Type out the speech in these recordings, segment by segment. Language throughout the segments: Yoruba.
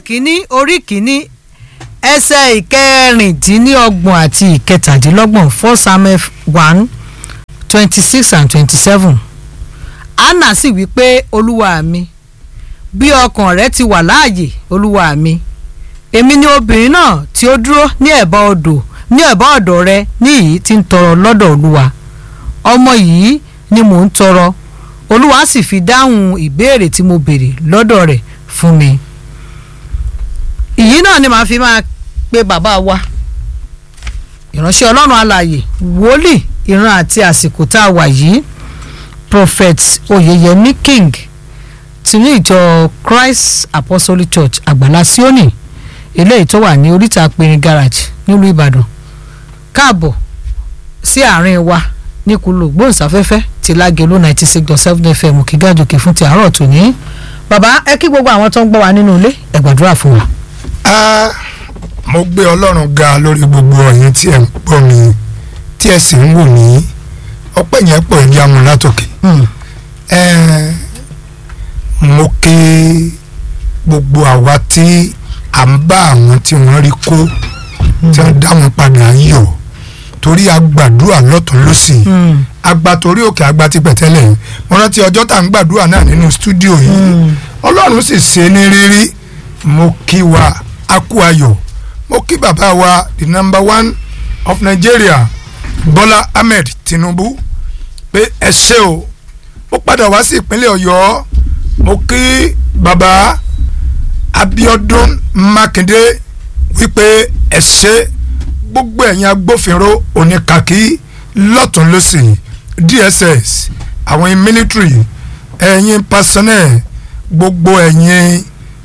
kínní orí kínní ẹsẹ̀ ìkẹrìndínlọ́gbọ̀n àti ìkẹtàdínlọ́gbọ̀n four samuel one twenty six and twenty seven anna sì wí pé olúwa mi bí ọkàn rẹ ti wà láàyè olúwa mi èmi ni obìnrin náà tí ó dúró ní ẹ̀bá odò ní ẹ̀bá ọ̀dọ̀ rẹ ní èyí tí ń tọrọ lọ́dọ̀ olúwa ọmọ yìí ni mò ń tọrọ olúwa sì fi dáhùn ìbéèrè tí mo béèrè lọ́dọ̀ rẹ̀ fún mi ìyí náà ni màá fi máa pe bàbá wa ìránṣẹ́ ọlọ́run alààyè wòlíì ìran àti àsìkò tá a wà yìí prophet oyeyemi king ti ní ìjọ christ apostolic church àgbàlá sioni eléyìí tó wà ní oríta pinrin garage nílùú ìbàdàn káàbọ̀ sí àárín wa níkulò gbóhùnsáfẹ́fẹ́ ti lágẹ̀lú ninety six dot seven fm kígájòkè fún ti àárọ̀ tòní bàbá ẹ kí gbogbo àwọn tó ń gbọ́ wa nínú ilé ẹ gbàdúrà fún wa. a mo gbé ọlọ́run ga lórí gbogbo ọ̀yin tí ẹ̀ ń gbọ́ mi tí ẹ̀ sì ń wò mí ọpẹ́ yẹn pọ̀ ẹ̀jẹ̀ amú látòkè ẹ̀ mo kí gbogbo àwa tí à ń bá àwọn tí wọ́n rí kó tí wọ́n dá wọn padà yọ̀ torí a gbàdúrà lọ́tún lọ́sìn agba torí òkè agba ti pẹ̀tẹ́lẹ̀ yìí mo rántí ọjọ́ tá à ń gbàdúrà náà nínú stúdíò yìí ọlọ́run sì ṣe ní rírí mo kí wa a kú ayọ̀ mo kí bàbá wa the number one of Nigeria Bọ́lá Ahmed Tinubu pé ẹ ṣé o mo padà wá sí ìpínlẹ̀ Ọ̀yọ́ mo kí bàbá Abíọ́dún Mákindé wípé ẹ ṣé gbogbo ẹ̀yin agbófinró oníkàkí lọ́tún lọ́sìn DSS àwọn military ẹ̀yin personnel gbogbo ẹ̀yin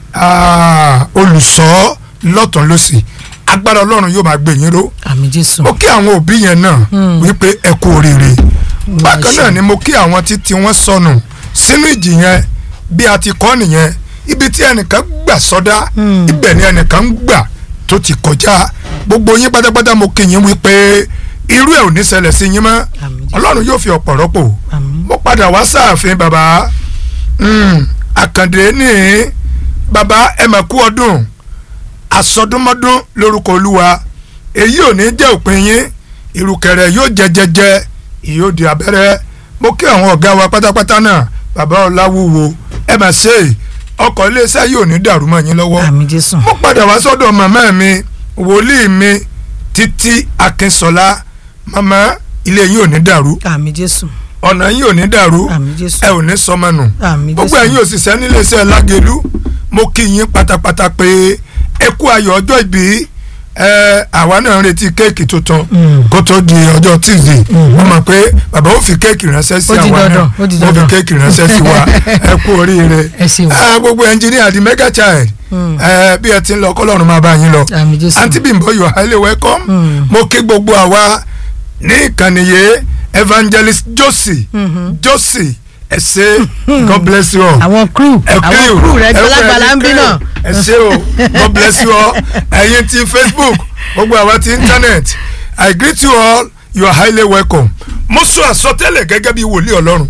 olùṣọ́ lọ́tún lọ́sìn agbára ọlọ́run yóò máa gbé yín ró àmín jésù. mo kí àwọn òbí yẹn náà wípé ẹ kú oríire bákan náà ni mo kí àwọn títí wọn sọnù sínú ìjì yẹn bí a ti kọ́ nìyẹn ibi tí ẹnìkan gbà sọdá ibẹ̀ ni ẹnìkan gbà tó ti kọjá gbogbo yín pátápátá mo kí yín wípé irú ẹ̀ ò ní ṣẹlẹ̀ sí yín mọ́ ọlọ́run yóò fi ọ̀pọ̀ rọ́pò mo padà wá sáàfin bàbá àkàndé ní bàbá ẹ mà kú ọdún àsọdúnmọ́dún lórúkọ olúwa èyí ò ní jẹ́ òpin yín ìrùkẹ̀rẹ̀ yóò jẹ jẹjẹ ìyóò di abẹ́rẹ́ mo kí àwọn ọ̀gá wa pátápátá náà bàbá ọláwúwo ẹ mà ṣe ọkọ̀ iléeṣẹ́ yóò ní dàrú mọ́ yín lọ́wọ́ àmín jésù. mo padà wá sọ́dọ̀ màmá mi wòlíì mi títí akínsọlá màmá ilé yín ò ní dàrú àmín jésù. ọ̀nà yín ò ní dàrú àmín jésù. ẹ ò ní sọmọnù àmín gbogbo jésù. ẹ̀yin òṣìṣẹ́ níléeṣẹ́ lágẹ̀lú mo kí yín pátápátá pé ẹ kú ayọ̀ ọjọ́ ìbí ẹ àwa náà ń retí kéèkì tuntun kó tó di ọjọ́ tuesday wọ́n mọ̀ pé bàbá ó fi kéèkì ránṣẹ́ sí Ó di àwa náà dandan, ó di ó fi dandan. kéèkì ránṣẹ́ sí wa ẹ kú oríire ẹ ṣeun. Ah, gbogbo ẹnjìníà di mega child ẹ bí ẹ ti ń lọ kọ́lọ́run máa bá yín lọ àmín jésù. àǹtí Bímbọ́ you are highly welcome mo kí gbogbo àwa ní ìkànnì yìí evangelist josie josie ẹ ṣé god bless you all àwọn crew ẹ kí àwọn o, crew rẹ ẹ kú gbalagbala ẹ̀yin ń bí crew. náà. ẹ ṣé o god bless you all ẹ̀yin ti facebook gbogbo àwa ti internet i greet you all you are highly welcome mo sọ àsọtẹ́lẹ̀ gẹ́gẹ́ bí wòlíì ọlọ́run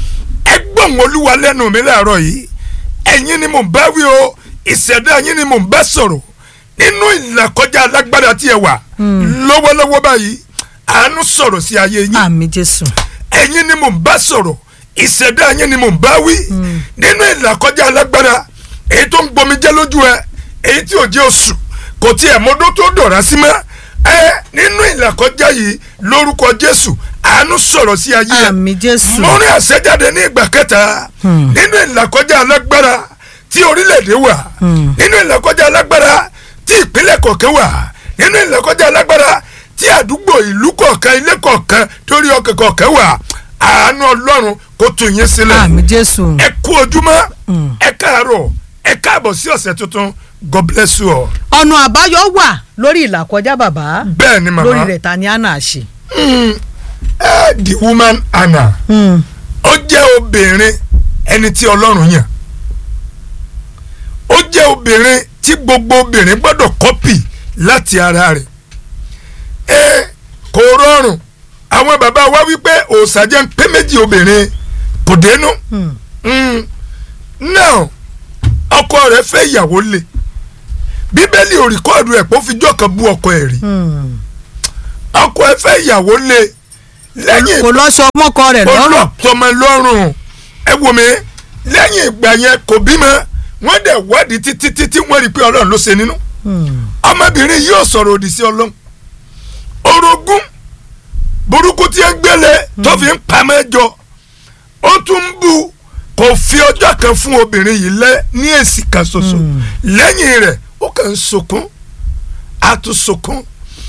ẹ gbọ́n olúwa lẹ́nu mi láàárọ̀ yìí ẹ̀yin ni mò ń bá wí o ìṣẹ̀dá yín ni mò ń bá sọ̀rọ̀ nínú ìlàkọjá alágbára tí ẹ wà lọ́wọ́lọ́wọ́ báyìí àánú sọ̀rọ̀ sí ayé yín àmín jésù. ẹ̀yin ni mò ń bá sọ̀rọ̀ ìṣẹ̀dá yín ni mò ń bá wí nínú ìlàkọjá alágbára èyí tó ń gbomi jẹ́ lójú ẹ èyí tí ò jẹ́ oṣù kò tiẹ̀ mọ́dún tó dọ̀rá sí mọ́ ẹ nínú ìlàkọjá yìí lórúkọ Jésù àánú sọ̀rọ̀ sí ayé ẹ àmín jésù. mo rí àṣẹjáde ní ìgbà kẹta nínú ìlàkọjá alágbára tí orílẹ̀-èdè wà nínú ìlàkọjá alágbára tí ìpínlẹ̀ kọ̀ọ̀kan wà nínú ìlàkọjá alágbára tí àdúgbò ìlú kọ̀ọ̀kan ilé kọ̀ọ̀kan torí ọkàn kọ̀ọ̀kan wà àánú ọlọ́run kó tú yín sílẹ̀ àmín jésù. ẹ kú ojúmọ́ ẹ káàárọ̀ ẹ káàbọ̀ sí ọ̀sẹ̀ tuntun God bless you all. ọ̀nà àbáyọ wà lórí ìlàkọjá bàbá bẹ́ẹ̀ ni màmá lórí rẹ̀ ta ni anna ṣe. Mm, eh, the woman Anna ó jẹ́ obìnrin ẹni tí ọlọ́run yàn ó jẹ́ obìnrin tí gbogbo obìnrin gbọ́dọ̀ kọ́pì láti ara rẹ̀ ẹ kò rọrùn àwọn bàbá wa wípé òòṣà jẹ́ ń pé méjì obìnrin kò dénú Mm. now ọkọ rẹ̀ fẹ́ ìyàwó lé bíbélì ò rìkọ́ọ̀dù ẹ̀ pé ó fi jọ́ kan bú ọkọ ẹ̀ rí ọkọ ẹ̀ fẹ́ ìyàwó lé lẹ́yìn kò lọ sọ mọ́kọ rẹ̀ lọ́rùn olùtọ́mọ lọ́rùn ẹ wò mí lẹ́yìn ìgbà yẹn kò bímọ wọ́n dẹ̀ wádìí títí títí wọ́n rí i pé ọlọ́run ló ṣe nínú ọmọbìnrin yìí ò sọ̀rọ̀ òdì sí ọlọ́run orogún burúkú tí ń gbélé tó fi ń pamọ́ ẹjọ́ ó tún ń bu kò fi ọjọ́ kan fún obìnrin yìí lẹ́ ní èsì kan ṣoṣo lẹ́yìn rẹ̀ ó kàn ń sunkún á tún sunkún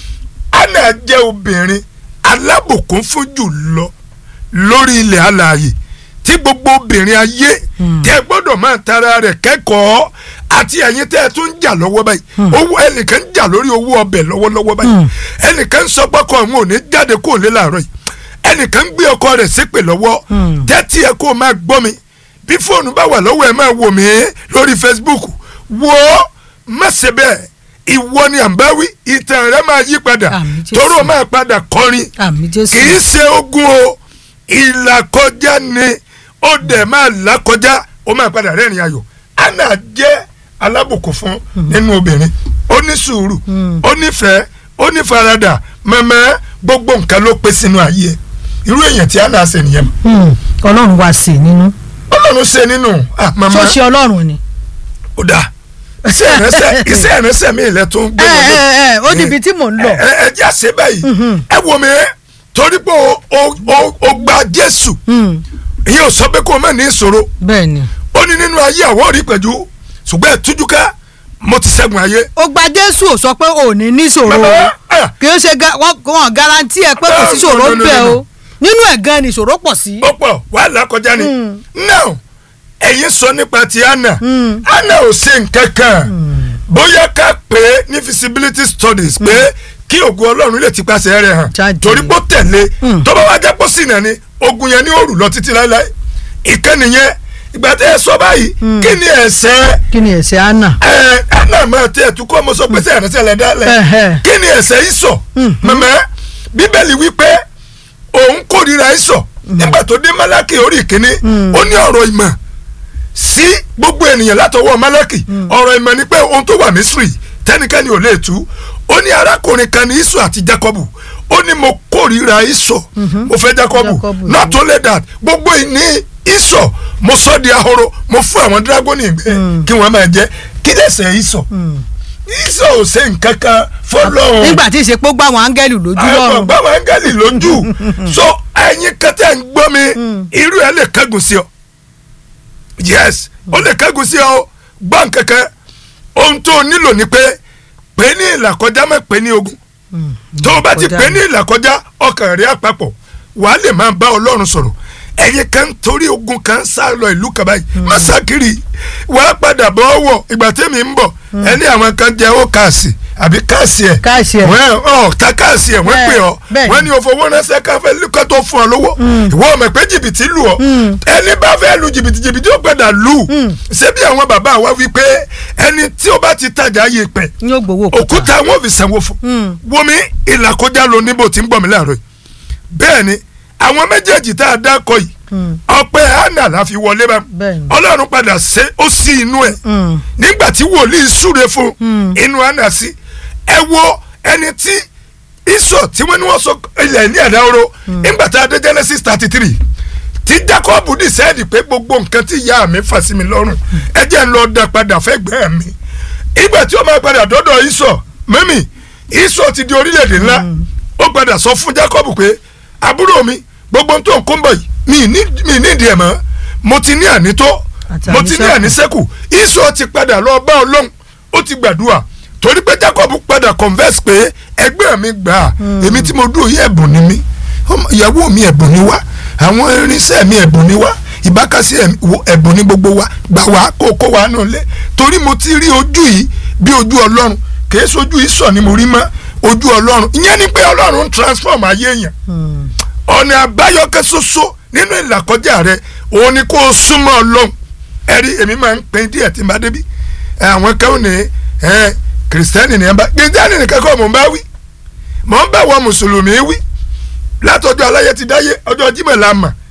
Anna jẹ́ obìnrin alábùkún fún jù lọ lórí ilẹ̀ alààyè tí gbogbo obìnrin ayé tẹ́ gbọ́dọ̀ máa tara rẹ̀ kẹ́kọ̀ọ́ àti ẹ̀yin tẹ́ ẹ tún ń jà lọ́wọ́ báyìí owó ẹnìkan ń jà lórí owó ọbẹ̀ lọ́wọ́lọ́wọ́ báyìí ẹnìkan ń sọ pọ́kọ àwọn ò ní jáde kó lé làárọ̀ yìí ẹnìkan ń gbé ọkọ rẹ̀ ṣépè lọ́wọ́ tẹ́tí ẹ kó máa gbọ́ mi bí fóònù bá wà lọ́wọ́ ẹ máa wò mí lórí Facebook wo má ṣe bẹ́ẹ̀ ìwọ ni à ń bá wí ìtàn rẹ máa yí padà Àmín Jésù. tóró máa padà kọrin àmì jésù kì í ṣe ogun o ìlàkọjá ni ó dẹ̀ máa làkọjá ó máa padà rẹ́rìn ayọ̀ Anna jẹ́ alábùkún fún nínú obìnrin ó ní sùúrù ó nífẹ̀ẹ́ ó ní faradà mẹ́mẹ́ gbogbo nǹkan ló pé sínú ayé ẹ̀ irú èèyàn tí Anna ṣe nìyẹn Hmm, ọlọ́run wá sí i nínú Ọlọ́run ṣe nínú ah mama ṣọ́ọ̀ṣì ọlọ́run ni. ó dáa iṣẹ́ ìrẹsẹ̀ iṣẹ́ ìrẹsẹ̀ mi ilẹ̀ tó ń gbé ẹ wọlé ẹ ẹ ó níbi tí mò ń lọ. ẹ ẹ jẹ́ àṣẹ báyìí ẹ wò mí torí pé o o o o gba Jésù Hmm, ìyẹn ò sọ pé kó o má ní ìṣòro bẹ́ẹ̀ ni. ó ní nínú ayé àwọn òrí pẹ̀jú ṣùgbọ́n ẹ̀ tújú ká mo ti ṣẹ́gun ayé. ó gba jésù ò sọ pé ò ní níṣòro Bàbá, o ah. kì í ṣe ga- wọn wọn garanti ẹ pé kò sí No, ṣòro no, no, bẹ́ẹ̀ no, no. o nínú ẹ̀ gan ni ìṣòro pọ̀ sí. ó pọ̀ wàhálà kọjá ni now ẹ̀yin sọ nípa ti Anna Mm. Anna ò ṣe nǹkan kan bóyá ká pè é ní feasibility studies pé kí ògùn Ọlọ́run lè ti pàṣẹ rẹ̀ hàn Jáde. torí pé ó tẹ̀lé Mm. tó bá wá jẹ́ pọ́ sí náà ni ogun yẹn ní òrù lọ títí láéláé ìkànnì yẹn ìgbà tẹ́ ẹ sọ báyìí kí ni ẹ̀ṣẹ̀ kí ni ẹ̀ṣẹ̀ anna. ẹ Anna máa tẹ ẹ̀tún kọ́ ọmọ sọ pé sẹ́yìn rẹ̀ sẹ́yìn dálẹ̀ Ẹ̀hẹ̀. kí ni ẹ̀ṣẹ̀ ìsọ̀ mẹ́mẹ́ bíbélì wípé òun kórìíra ìsọ̀ nígbà tó dé Málákì orí ìkíní ó ní ọ̀rọ̀ ìmọ̀ sí gbogbo ènìyàn látọwọ́ Málákì ọ̀rọ̀ ìmọ̀ ni pé ohun tó wà Mísírì tẹ́nikẹ́ni ò lè tú ó ní arákùnrin kan ní ìsọ̀ àti Jákọ́bù ó ní mo kórìíra ìsọ̀ mo fẹ́ Jákọ́bù Jákọ́bù, not only that gbogbo ìní ìsọ̀ mo sọ di ahoro mo fún àwọn dírágọ́nì ìgbẹ́ kí wọ́n máa jẹ kí lẹ́sẹ̀ ìsọ̀ ìsọ̀ ò ṣe nǹkan kan fọlọ́run nígbà tí ìṣepó gbà wọn áńgẹ́lì lójú àwọn lọ́rùn. bàbá áńgẹ́lì lójú so ẹ̀yin kẹtẹ́ ń gbọ́ mi irú ẹ̀ lè kẹ́gùn sí ọ yes ó lè kẹ́gùn sí ọ gbọ́ nkankan ohun tó o nílò ni pé pé ní ìlàkọjá má pé ní ogun tó o bá ti pé ní ìlàkọjá ọkàn rẹ àpapọ̀ wàá lè máa bá ọlọ́run sọ̀rọ̀ ẹ̀yin kan torí ogun kan sá lọ ìlú kan báyìí má sá kiri wàá padà bọ́ wọ̀ ìgbà tẹ́mi ń bọ̀ ẹni àwọn kan jẹ́ ó kàásì àbí káàsì ẹ̀ Káàsì ẹ̀. wọ́n ọ̀ ta káàsì ẹ̀ wọ́n Bẹ́ẹ̀, pè ọ́ bẹ́ẹ̀ wọ́n ní o fowó ránṣẹ́ káfẹ́ lùkọ́ tó fún ọ lówó ìwọ ọmọ pé jìbìtì lù ọ́ ẹni bá fẹ́ lu jìbìtì jìbìtì ó gbọ́dọ̀ lù ṣé bí àwọn bàbá wa wí pé ẹni tí ó bá ti tajà yé pẹ̀ yóò gbowó òkúta. òkúta wọn ò fi sanwó fún Mm. wọmi ìlàkọjá ló níbo tí ń gbọ́ mi láàárọ̀ yìí bẹ́ẹ̀ ni àwọn méjèèjì tá a dákọ̀ yìí Mm. ọpẹ́ hánà la fi wọlé bá Bẹ́ẹ̀ ni. ọlọ́run padà ṣe ó sí inú ẹ̀ Mm. nígbà tí wòlíì súre fún Mm. inú hánà sí ẹ wo ẹni tí ìsọ̀ tí wọ́n ní wọ́n sọ ilẹ̀ ní ẹ̀dá oró nígbà tá a dé Genesis thirty three tí Jacob dìsẹ́ẹ̀dì pé gbogbo nǹkan tí ìyá mi fà sí mi lọ́rùn ẹ jẹ́ ń lọ dá padà fẹ́ gbẹ́ mi ìgbà tí ó máa padà dọ́dọ̀ ìsọ̀ mẹ́mì ìsọ̀ ti di orílẹ̀-èdè ńlá ó padà sọ fún Jacob pé àbúrò mi gbogbo ohun tó ń kó ń bọ̀ yìí mi ní- mi nídìí ẹ̀ mọ́ mo ti ní ànító Àti mo ti ní àníṣẹ́kù. àníṣẹ́kù ìsọ̀ ti padà lọ bá ọlọ́run ó ti gbàdúrà torí pé Jacob padà converse pé ẹgbẹ́ mi gbà á èmi tí mo dúró yí ẹ̀bùn ni mí Ọmọ- ìyàwó mi ẹ̀bùn ni wá àwọn irinṣẹ́ mi ẹ̀bùn ni wá ìbákasí ẹ̀m- wo- ẹ̀bùn ni gbogbo wa gbà wá kó kó wa nù lé torí mo ti rí ojú yìí bí ojú ọlọ́run kìí sojú ìsọ̀ ni mo rí mọ́ ojú ọlọ́run ìyẹn ni pé ọlọ́run ń transform ayé èèyàn Mm. ọ̀nà àbáyọkẹ́ ṣoṣo nínú ìlàkọjá rẹ òun ni kó o súnmọ́ ọlọ́run ẹ̀rí èmi máa ń pín díẹ̀ tí n bá débi ẹ, àwọn kan ní ẹ kìrìsìtẹ́nì ní ẹ bá kìrìsìtẹ́nì nìkan kọ́ mò ń bá wí mò ń bá wọn mùsùlùmí wí látọjọ́ aláyé ti dáyé ọjọ́ Jímọ̀ la mà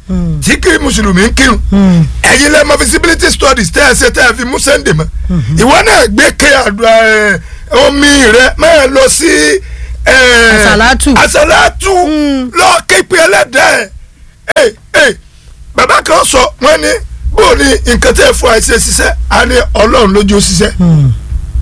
Mm. tí kí mùsùlùmí ń kírun Mm. ẹ̀yin lẹ́ mọ feasibility studies tẹ́ ẹ ṣe tẹ́ ẹ fi mú sunday mọ́ ìwọ náà gbé ké àdúrà ẹ, omi rẹ máa lọ sí ẹ, Àsàlátù. àsàlátù Mm. lọ képe ẹlẹ́dàá ẹ̀ ẹ̀ bàbá kan sọ wọ́n ní bó ni nǹkan tẹ́ ẹ fún àìsè ṣiṣẹ́ á ní ọlọ́run lójú ó ṣiṣẹ́ Mm.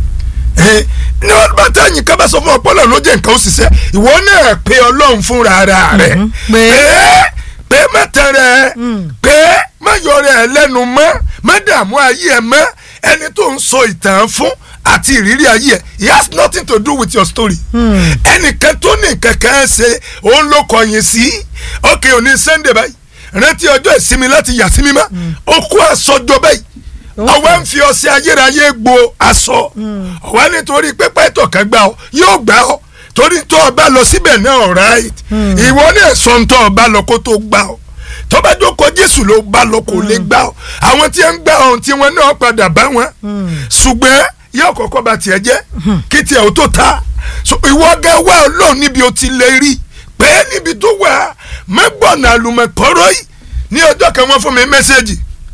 ẹ, ní wọn bá táyìn ká bá sọ fún ọpọlọ ló jẹ nǹkan ó ṣiṣẹ́ ìwọ náà pe ọlọ́run fúnra ara rẹ Mhm. Pé- pé pé má tẹrẹ Mm. pé má yọrẹ ẹ lẹ́nu mọ́ má dààmú ayé ẹ mọ́ ẹni tó ń sọ ìtàn fún àti ìrírí ayé ẹ it has nothing to do with your story Mm. ẹnìkan tó ní nǹkan kan ṣe òun ló kọyìn sí òkè òní sunday báyìí rántí ọjọ́ ìsinmi láti yà sí mímọ́ ó kó aṣọjọ báyìí ọwọ́ ń fi ọṣẹ ayérayé gbo aṣọ ọwọ́ nítorí pépé ìtọ̀kẹ́ gbà ọ yóò gbà ọ torí tó o bá lọ síbẹ̀ náà right ìwọ náà sọ ń tọ́ ọ bá lọ kó tó gbà ọ tó bá jókòó jésù ló bá lọ kó lè gbà ọ àwọn tí ń gbà ọ̀hún tí wọn náà padà bá wọn ṣùgbọ́n yóò kọ́kọ́ bá tiẹ̀ jẹ́ kí tiẹ̀ ó tó ta So, ìwọ gẹ́ wá ọlọ́run níbi ó ti lè rí pé níbi tó wà mẹ́gbọ̀nà àlùmọ̀kọ́rọ́ yìí ní ọjọ́ kan wọ́n fún mi mẹ́sẹ́ẹ̀jì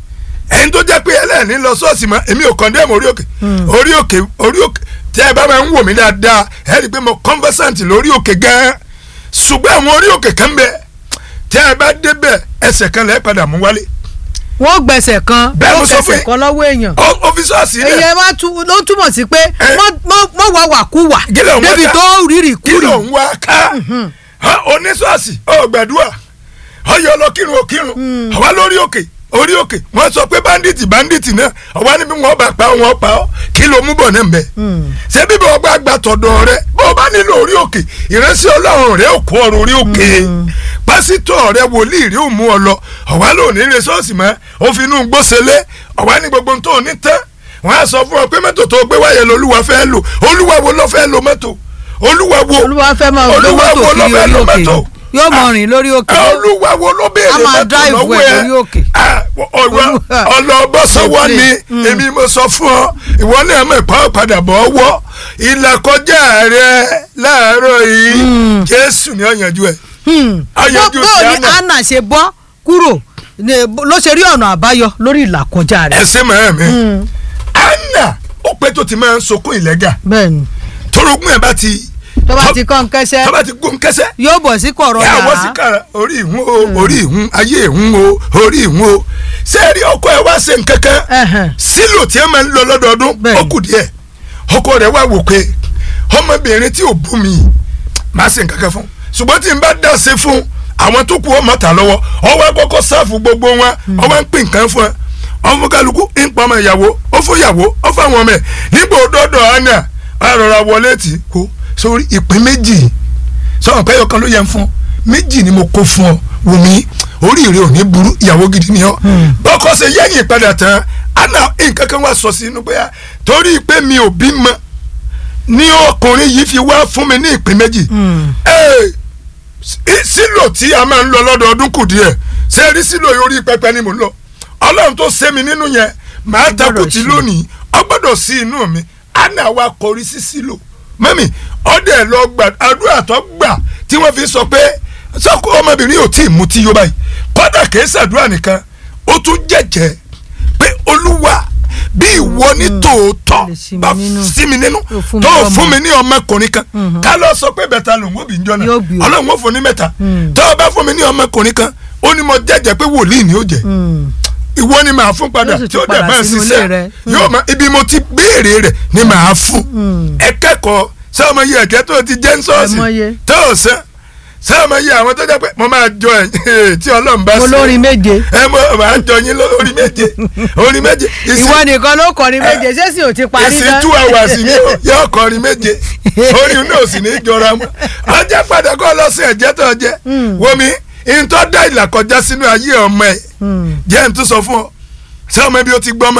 ẹni tó jẹ́ pé ẹlẹ́ẹ̀ni lọ sọ́ọ̀sì mọ́ èmi ò kọ́ndẹ́mù orí òkè orí òkè orí òkè tí ẹ bá máa ń wò mí dáadáa ẹ rí i pé mo conversant lórí òkè gan-an ṣùgbọ́n àwọn orí òkè kan bẹ tí ẹ bá débẹ̀ ẹsẹ̀ kan lẹ́ẹ̀ padà mú wálé wọ́n gbẹ̀sẹ̀ kan Bẹ́ẹ̀ mo wọ́n sọ fún fẹsẹ̀ yín. kan lọ́wọ́ èèyàn ọ́fíìsọ́ọ̀sì èyí rẹ̀ ẹ wá tú ló túmọ̀ sí pé Ẹ. mọ́ wà wà kú wà Kí ló ń wá débi ká? tó rírì kí kúrì ló ń wá ká oníṣọ́ọ̀sì ọ̀ gbàdúrà ọyọ lọ kírun ò kírun àwa lórí òkè orí òkè wọ́n sọ pé bandits bandits náà ọwọ́ níbi wọn bá pa wọn pa ọ́ kí ló mú bọ̀ náà mbẹ́ ṣé bíbí wọn bá gba tọ̀dọ̀ rẹ bó o bá nílò orí òkè ìránṣẹ́ ọlọ́run rẹ ò kó ọrùn orí òkè pásítọ̀ rẹ wòlíì rí ò mú ọ lọ ọ̀wá ló ní ilé ṣọ́ọ̀ṣì mọ́ ó fi inú gbóṣelé ọ̀wá ní gbogbo tó ní tán wọ́n á sọ fún ọ pé mọ́tò tó gbé wáyé lolúwa fẹ́ lò olúwa wo ló fẹ́ lo mọ́tò olúwa wo olúwa fẹ́ máa gbé olúwa mọ́tò wo ló kiri fẹ́ orí lo òkè mọ́tò yóò mọ rìn lórí òkè olúwa wo ló béèrè A máa mọ́tò drive lọ́wọ́ ẹ̀ ẹ lórí òkè. Ah, ọ̀rọ̀ Olúwa. ọlọ́bọ̀sọ̀wọ́ ni Mm. èmi mo sọ fún ọ ìwọ náà mọ̀ ìpá padà bọ̀ ọwọ́ ìlàkọjá rẹ láàárọ̀ yìí Mm. jésù ni ó yanjú ẹ̀ Hmm. Ayọ̀jú bó bó ni Diana. anna ṣe bọ́ kúrò ní- ló ṣe rí ọ̀nà àbáyọ lórí ìlàkọjá rẹ̀ ẹsẹ̀ mọ̀ mi Hmm. anna ó pẹ́ tó ti máa ń sọkún ìlẹ́gà bẹ́ẹ̀ni torogún ẹ̀ bá ti tó bá ti kọ́ ń kẹ́sẹ́ tó bá ti gún kẹsẹ́ yóò bọ̀ sí kọ̀rọ̀ ẹ àwọn yàrá sí kára orí ìhun o orí ìhun ayé ìhun o orí ìhun o ṣé ẹ rí ọkọ ẹ wá ṣe nǹkan kan Ẹhẹn. sílò tí ẹ máa ń lọ lọ́dọọdún Bẹ́ẹ̀ni. ó kù díẹ̀ ọkọ rẹ̀ wá wò pé ọmọbìnrin tí ò bú mi máa ṣe nǹkan kan fún ṣùgbọ́n tí n bá dá ṣe fún àwọn tó kù ọmọ tà lọ́wọ́ ọwọ́ akọ́kọ́ sáàfù gbogbo wọn ọwọ́ ń pín nǹkan fún ẹ ọmọ kálukú ń pa ọmọ ìyàwó ó fún ìyàwó ó fún àwọn ọmọ ẹ nígbà òdòdó àná àrọ̀rà wọlé tì kó sórí ìpín méjì sọ̀rọ̀ pé ọkàn ló yẹ ń fún méjì ni mo kó fún ọ wùmí oríire ò ní burú ìyàwó gidi ni ọ bọ́kọ ṣe yẹ́yìn padà tán àná nǹkan kan wá sọ sí inú bóyá torí pé mi ò bímọ ní ọkùnrin yìí fi wá fún mi ní ìpín méjì Hmm. Ee, sí- sílò tí a máa ń lọ lọ́dọọdún kù díẹ̀ ṣé rí sílò yìí orí pẹpẹ ni mò ń lọ ọlọ́run tó ṣe mi nínú yẹn màá takùtì sí. lónìí ọ gbọ́dọ̀ sí inú mi àná wa kọrí sí sílò mẹ́mì ọdẹ lọ gbà àdúrà tó gbà tí wọ́n fi sọ pé sọ́kò ọmọbìnrin ò tí ì mutí yó báyìí kọ́dà kìí ṣàdúrà nìkan ó tún jẹ́jẹ́ pé olúwa bí ìwọ ní tòótọ́ lè sí mi bá nínú. sí mi nínú Tó fún mi tó lọ́mọ. fún mi ní ọmọkùnrin kan Mhm. ká lọ sọ pé bẹ́ẹ̀ ta lòun ó bì ń jọ náà Yóò bí o. ọlọ́run ó fún ní mẹ́ta Mm. tó o bá fún mi ní ọmọkùnrin kan ó ní mo jẹ́jẹ́ pé wòlíì ni ó jẹ́ Hmm. ìwọ ni màá fún padà Yóò sì tí ó tún dẹ̀ padà máa sínú ilé ṣiṣẹ́ rẹ̀. yóò máa ibi mo ti béèrè rẹ̀ ni màá fún Mm. ẹ kẹ́kọ̀ọ́ sáwọn yìí ẹ̀kẹ́ tó ti jẹ́ ń Ẹ mọye. sọ́ọ̀sì tó o sẹ́ sáwọn yìí àwọn tó jẹ́ pé mo máa jọ ẹ̀ tí ọlọ́run bá ṣe olórin méje ẹ mọ màá jọ yín lórí méje orí méje ìsìn- ìwọ nìkan ló kọrin méje ṣé sì ò ti parí ìsìn two hours ni ó- yóò kọrin méje orin náà sì ní í jọra mọ́ ọjọ́ padà kọ́ lọ sí ẹ̀jẹ̀ tó jẹ́ Mm. wọmi ìtọ́ dá ìlà kọjá sínú ayé ọmọ ẹ̀ Hmm. jẹ́ ń tún sọ fún ọ ṣé ọmọ ibi ó ti gbọ́mọ́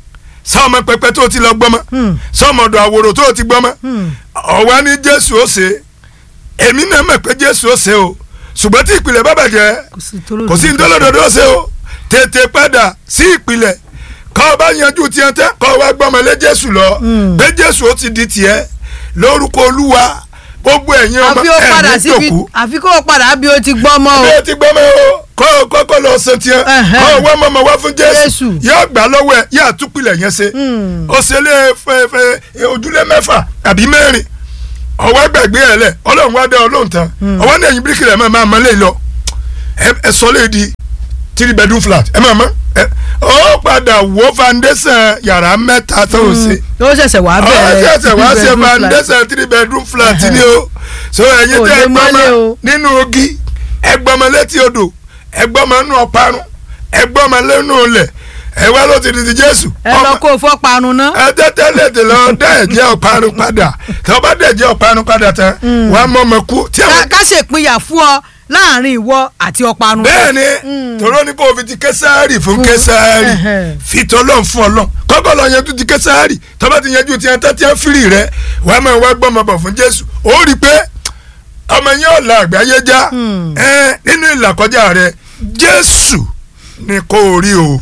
ṣé ọmọ pẹpẹ tó ti lọ gbọ́mọ́ Hmm. ṣé ọmọ ọ̀dọ̀ àwòrò tó ti gbọ́mọ́ Hmm. ọ̀wá ní jésù ó ṣe èmi náà mọ̀ pé jésù ó ṣe o ṣùgbọ́n tí ìpìlẹ̀ bá bàjẹ́ kò sí tó kò sí ntọ́lọ́dọ̀dọ̀ ó ṣe o tètè padà sí ìpìlẹ̀ kọ́ ọ bá yanjú tiẹ̀ tẹ́ kọ́ ọ wá gbọ́mọlé jésù lọ Mm. pé jésù ó ti di tiẹ̀ lórúkọ olúwa gbogbo ẹ̀yin ọmọ àfi ó padà ẹ̀ ní síbi tòkú àfi kó o padà bí o ti gbọ́ mọ́ o. bí o ti gbọ́ mọ́ o kọ́ kọ́kọ́ lọ san tiẹ̀ Ẹ̀hẹ́n. kọ́ owó ọmọ ọmọ wá fún Jésù. jésù yóò gbà lọ́wọ́ ẹ̀ yóò àtúpìlẹ̀ yẹn ṣe Hmm. ó ṣe lé fẹ́ fẹ́ ojúlé mẹ́fà àbí mẹ́rin ọwọ́ gbàgbé ẹ̀ lẹ̀ ọlọ́run wá dá ọlọ́run tán ọwọ́ ní ẹ̀yìn bíríkì rẹ̀ máa máa mọ́lẹ̀ lọ ẹ- ẹ sọ lé di three bedroom flat ẹ máa mọ́ ẹ ó padà wó foundation yàrá mẹ́ta tó o ṣe ó ṣẹ̀ṣẹ̀ wá ọ bẹ̀rẹ̀ ṣẹ̀ṣẹ̀ wá ṣe three bedroom flat. foundation three bedroom flat ni o so ẹ̀yin Kò tẹ́ lè ẹ gbọ́mọ mọ́lé o. nínú ogi ẹgbọ́mọ létí odò ẹgbọ́mọ nínú ọ̀parun ẹgbọ́mọ lẹ́nu ilẹ̀ ẹ wá ló ti di ti Jésù ẹ lọ kó o fọ́ parun ná. ẹ tẹ́tẹ́ lè tè lọ dá ẹ̀jẹ̀ ọ̀parun padà tí wọ́n bá dá ẹ̀jẹ̀ ọ̀parun padà tán wọ́n á mọ ọmọ kú tí ká àwọn ká ṣèpínyà fún ọ láàrin ìwọ àti ọparun. bẹ́ẹ̀ ni tòró ní kó o fi ti késàárì fún késàárì ẹhẹn. fi tọ́lọ́ fún ọlọ́ kọ́kọ́ lọ yanjú ti késàárì tọ́ba ti yanjú ti ẹ̀ńtẹ́ tí wọ́n fìrì rẹ wàá máa wá gbọ́mọ bọ̀ fún Jésù ó rí i pé ọmọ yẹn ò la àgbáyé já ẹ nínú ìlàkọjá rẹ Jésù ni kò rí o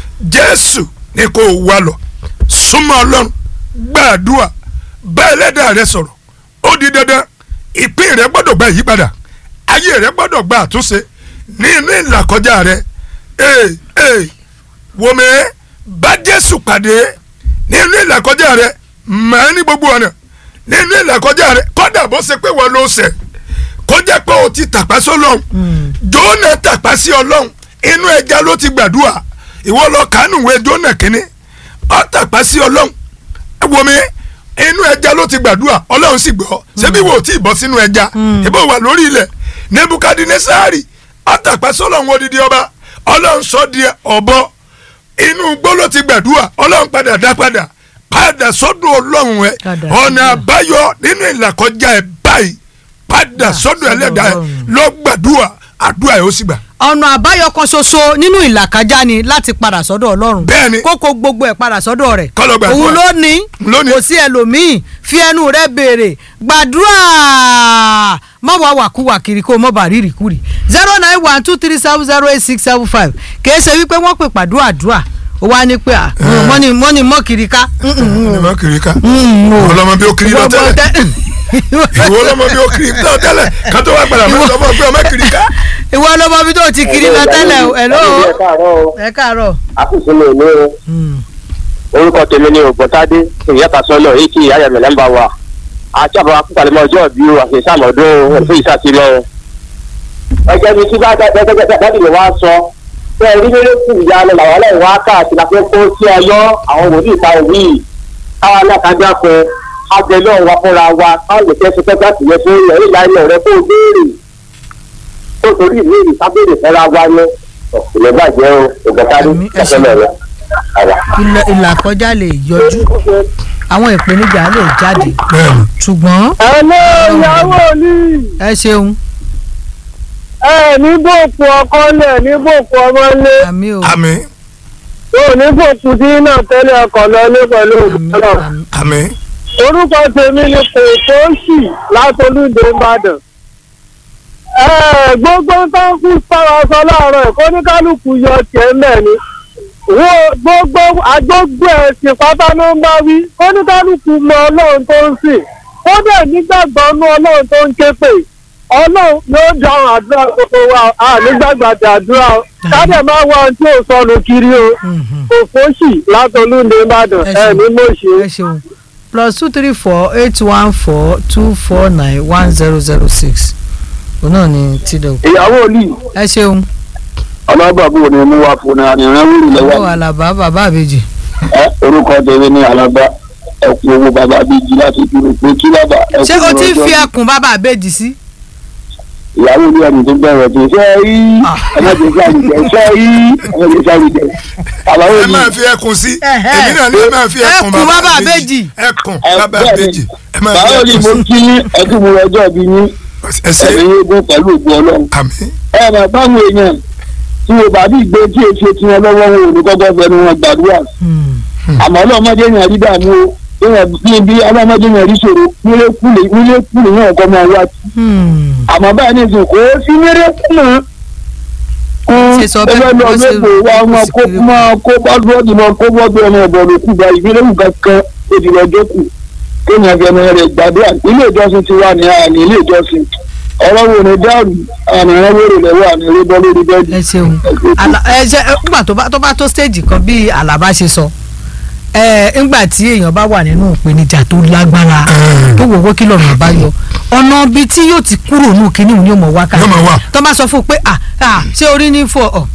Jésù ni kò wá lọ súnmọ́ Ọlọ́run gbàdúrà bá ẹlẹ́dàá rẹ sọ̀rọ̀ ó di dandan ìpín rẹ gbọ́dọ̀ gba ìyípadà ayé rẹ gbọ́dọ̀ gba àtúnṣe nínú ìlàkọjá rẹ ee ee wòmí bá Jésù pàdé nínú ìlàkọjá rẹ màá ní gbogbo ọ̀nà nínú ìlàkọjá rẹ kọ́dà bó ṣe pé wọ́n ló ṣẹ̀ kó jẹ́ pé o ti tàpá sọ́lọ́hún Jónà tàpá sí ọlọ́hún inú ẹja ló ti gbàdúrà ìwọ lọ kánú ìwé Jónà kínní ọ tàpá sí ọlọ́hún wòmí inú ẹja ló ti gbàdúrà ọlọ́run sì gbọ́ ṣebí wo tí ì bọ́ sínú ẹja ìbò wà lórí ilẹ̀ nebukadnesari àtàpá sọlọ́run odidi ọba ọlọ́run sọ di ọ̀bọ inú igbó ló ti gbàdúrà ọlọ́run padà dá padà padà sọ́dọ̀ ọlọ́run ẹ Padà ọ̀nà sọ́dọ̀. àbáyọ nínú ìlàkọjá ẹ báyìí padà sọ́dọ̀ sọ́dọ̀ ẹlẹ́dàá ẹ Ọlọ́run. lọ gbàdúrà àdúrà ẹ ó sì gbà. ọ̀nà àbáyọ kan ṣoṣo nínú ìlàkájá ni láti padà sọ́dọ̀ ọlọ́run Bẹ́ẹ̀ni. kókó gbogbo ẹ̀ padà sọ́dọ̀ rẹ̀ Kó lọ gbàdúrà. òun ló ní Ló ní. kò sí ẹlòmíì fi ẹnu rẹ̀ béèrè gbàdúrà má wàá wàkúwà kiri kó o mọ̀ bá rírì kúrì zero nine one two three seven zero eight six seven five kìí ṣe wípé wọ́n pè pàdúrà àdúrà ó wá ní pé à mọ́ni mọ́ni mọ́ kiri ká ọlọmọ kiri ká ọlọmọ bí ó kiri lọ tẹ́lẹ̀ ìwọ ọlọmọ bí ó kiri lọ tẹ́lẹ̀ kátó wá padà mọ sọ fún ọ pé ọmọ kiri ká. ìwọ lọmọ bí tó ti kiri lọ tẹ́lẹ̀ o hello ẹ káàárọ̀ o ẹ káàárọ̀. àkùsùn mi ò ní o orúkọ tèmi ni ògbọ́tádé ìyáta sọ́nà èyí tí ìyá yẹmẹ̀ nọ́mbà wa àti àbọ̀ akúkàlẹ́mọ̀ ọjọ́ ìbí o àti ìsàmọ̀dún o ẹ̀fọ́ ìsàtìmọ̀ o. ẹgbẹ́ mi tí bá dábì mi wá sọ pé ẹ̀rí mílẹ̀ kù ìyá lọ làwọn ọlọ́run wá káàkiri àti kó sí ọyọ́ àwọn wòlíì ta òwì káwa náà kájá pé abẹ náà wá fúnra wa káwọn lè fẹ́ sọ́kẹ́ láti yẹ fún ẹ̀rí ìlànà rẹ kó o béèrè kó o torí ìlú ìsábẹ̀rẹ̀ fẹ́ra wa ní ọ̀pọ̀lọpọ̀ bàjẹ́ o ògbọ́tádé Àmín, ẹ ṣeun. ọ̀pọ̀lọpọ̀ rẹ. Ìlà- ìlàkọjá lè yọjú àwọn ìpèníjà lè jáde bẹ́ẹ̀ni ṣùgbọ́n ẹ̀lẹ́ ìyàwó ni ẹ ṣeun ẹ ní bòkù ọkọ lẹ̀ ní bòkù ọmọ lé àmì o àmì tó ní bòkù tí náà tẹ́lẹ̀ ọkọ̀ lọ ní pẹ̀lú àmì òkúta àmì àmì orúkọ tèmi ni kòkóṣì látolúdé ìbàdàn ẹ gbogbo tó ń kú sára sọ láàárọ̀ ẹ̀kọ́ ní kálukú yọ tiẹ̀ mẹ́ ni wo gbogbo agbógbó ẹ̀sìn pátá ló ń bá wí kó ní kálukú mọ ọlọ́run tó ń sìn ó dẹ̀ nígbàgbọ́ nú ọlọ́run tó ń ké pè ọlọ́run yóò dáhùn àdúrà gbogbo wa a nígbàgbàdà àdúrà o káàdẹ̀ máa wá ohun tí ò sọnù kiri o Mhm. kòkóṣì látolúdé ìbàdàn Ẹ ẹ̀ ṣeun. ní mọ̀ṣẹ́. ẹ ṣeun plus two three four eight one four two four nine one zero zero six òun náà ni tídọ̀ ìyàwó ni ẹ ṣeun ọlọ́gbàgbọ́ ni mo wà fún náà ní rẹ́wúrì owó lọ́wọ́ àlàbá bàbá àbèjì ẹ orúkọ tèmi ní alaba ẹkú owó bàbá bíjì láti dúró pé kí bàbá ẹkú ṣé o ti ń fi ọjọ́ ẹkùn bàbá àbèjì sí. ìyàwó ní ẹni tó bẹ̀rẹ̀ tó ṣe rí ẹmọdé sáré jẹ ṣe rí ẹmọdé sáré jẹ àbáwò ẹ ni máa fi ẹkùn sí Ẹhẹ́. èmi náà ní ẹ máa fi ẹkùn Ẹkùn bàbá àbèjì. ẹkùn ẹ bàbá bẹ́ẹ̀ àbèjì ni ẹ máa fi báwo ni mo ẹkùn sí kí yín ẹkú mo ọjọ́ bí yín ẹsẹ ẹ̀mí yéégún pẹ̀lú ògùn ọlọ́run àmì ẹ mà báwọn èèyàn tí o bá bí gbé tí èsì tí wọn lọ́wọ́ wọn ò ní kọ́kọ́ fẹnu wọn gbàdúrà Hmm. àmọ́ ọlọ́mọdé yẹn rí dààmú o èèyàn bí bí ọlọ́mọdé yẹn rí ṣòro mílẹ̀kùlé mílẹ̀kùlé yẹn kọ́ máa wá sí Hmm. àmọ́ báyìí ní ìsìn kò sí mílẹ̀kùlé Ṣé sọ bẹ́ẹ̀ ẹgbẹ́ lọ bó ṣe lóko wa rò ó máa sì kó kéré. máa kó bọ́dúrọ́dì máa kó bọ́dú ọmọ ẹ̀bọ̀ ló kù bá ìgbéléwù kankan òdì lọ́jọ́ kù kí ní ẹgbẹ́ rẹ̀ gbàdúrà ilé ìjọsìn ti wà ní àní ilé ìjọsìn ọ̀rọ̀ wo ni dáàbò àní ìrànwọ́ rẹ̀ lọ́wọ́ àní eré bọ́ lórí bẹ́ẹ̀dì. ẹ ṣeun Àlà- ẹ ṣe ẹ, nígbà tó bá tó bá tó stage kan bí Àlàbá ṣe sọ ẹ nígbà tí èèyàn bá wà nínú ìpèníjà tó lágbára tó wò wó kí lọ́nà àbáyọ ọ̀nà ibi tí yóò ti kúrò nù kínní òun ni yóò mọ̀ wá ká Yóò máa wà. tó bá sọ fún un pé à à ṣé orí ní fọ ọ